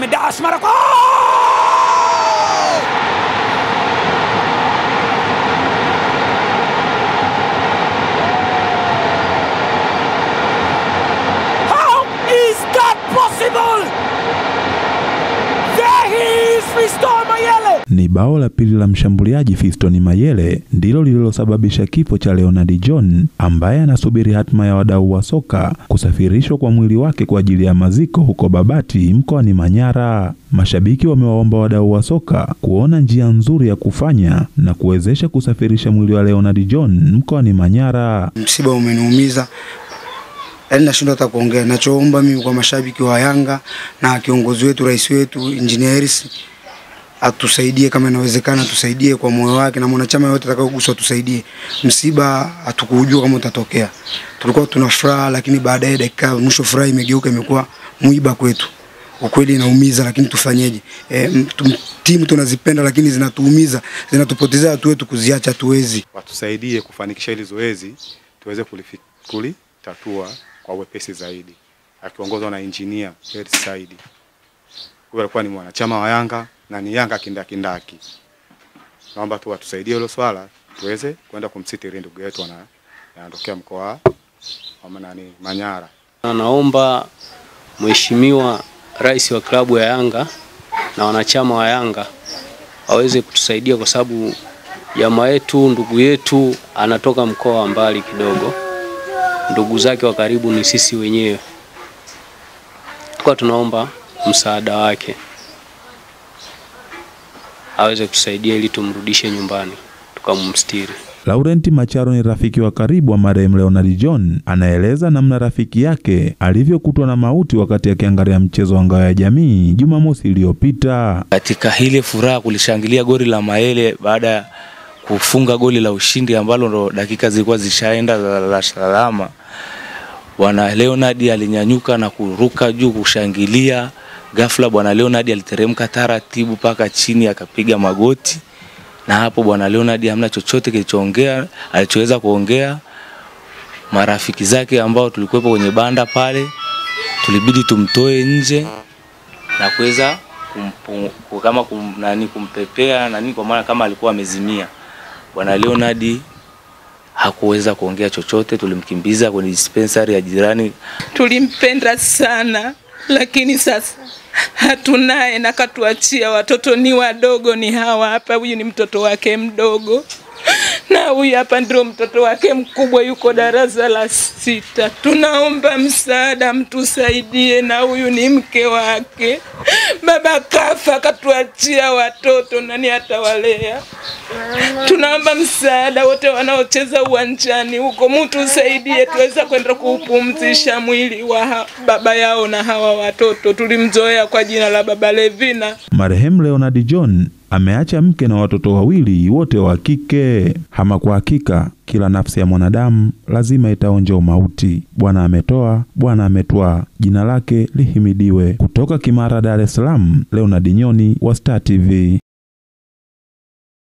amedash mara kwa How is that possible? There he is, Fiston Mayele. Ni bao la pili la mshambuliaji Fiston Mayele ndilo lililosababisha kifo cha Leonard John ambaye anasubiri hatima ya wadau wa soka kusafirishwa kwa mwili wake kwa ajili ya maziko huko Babati mkoani Manyara. Mashabiki wamewaomba wadau wa soka kuona njia nzuri ya kufanya na kuwezesha kusafirisha mwili wa Leonard John mkoani Manyara. Msiba umeniumiza, yaani nashindwa hata kuongea. Nachoomba mimi kwa mashabiki wa Yanga na kiongozi wetu, rais wetu Engineer Hersi atusaidie kama inawezekana, tusaidie kwa moyo wake, na mwanachama yote atakayoguswa tusaidie. Msiba hatukuujua kama utatokea, tulikuwa tuna furaha, lakini baadaye dakika mwisho furaha imegeuka imekuwa mwiba kwetu. Ukweli inaumiza, lakini tufanyeje? E, mtu- timu tunazipenda, lakini zinatuumiza, zinatupotezea watu wetu, kuziacha hatuwezi. watusaidie kufanikisha hili zoezi tuweze kulifi- kulitatua kwa wepesi zaidi, akiongozwa na injinia Hersi Saidi. Huyo alikuwa ni mwanachama wa Yanga na ni Yanga kindakindaki. Naomba tu watusaidie hilo swala tuweze kwenda kumsitiri ndugu yetu ana- anatokea mkoa wa nani Manyara. Na naomba Mheshimiwa Rais wa klabu ya Yanga na wanachama wa Yanga waweze kutusaidia kwa sababu jamaa yetu, ndugu yetu anatoka mkoa wa mbali kidogo, ndugu zake wa karibu ni sisi wenyewe, kwa tunaomba msaada wake aweze kutusaidia ili tumrudishe nyumbani tukamstiri. Laurent Macharo ni rafiki wa karibu wa marehemu Leonard John. Anaeleza namna rafiki yake alivyokutwa na mauti wakati akiangalia mchezo wa ngao ya jamii Jumamosi iliyopita. katika ile furaha kulishangilia goli la Mayele baada ya kufunga goli la ushindi ambalo ndo dakika zilikuwa zishaenda za la salama. Bwana Leonard alinyanyuka na kuruka juu kushangilia. Ghafla bwana Leonard aliteremka taratibu mpaka chini akapiga magoti, na hapo bwana Leonard hamna chochote kilichoongea alichoweza kuongea. Marafiki zake ambao tulikuwepo kwenye banda pale, tulibidi tumtoe nje na kuweza kumpu- ku- kama kum, nani kumpepea nani kwa maana kama alikuwa amezimia. Bwana Leonard hakuweza kuongea chochote, tulimkimbiza kwenye dispensary ya jirani. tulimpenda sana, lakini sasa hatunaye na katuachia. Watoto ni wadogo, ni hawa hapa. Huyu ni mtoto wake mdogo na huyu hapa ndio mtoto wake mkubwa, yuko darasa la sita. Tunaomba msaada, mtusaidie, na huyu ni mke wake. Baba kafa, katuachia watoto, nani atawalea? Tunaomba msaada wote wanaocheza uwanjani huko, mtu usaidie tuweza kwenda kuupumzisha mwili wa ha- baba yao na hawa watoto. Tulimzoea kwa jina la Baba Levina. Marehemu Leonard John ameacha mke na watoto wawili wote wa kike. Ama kwa hakika kila nafsi ya mwanadamu lazima itaonja umauti. Bwana ametoa, Bwana ametwaa, jina lake lihimidiwe. Kutoka Kimara, Dar es Salaam, Leonard Nyoni wa Star TV.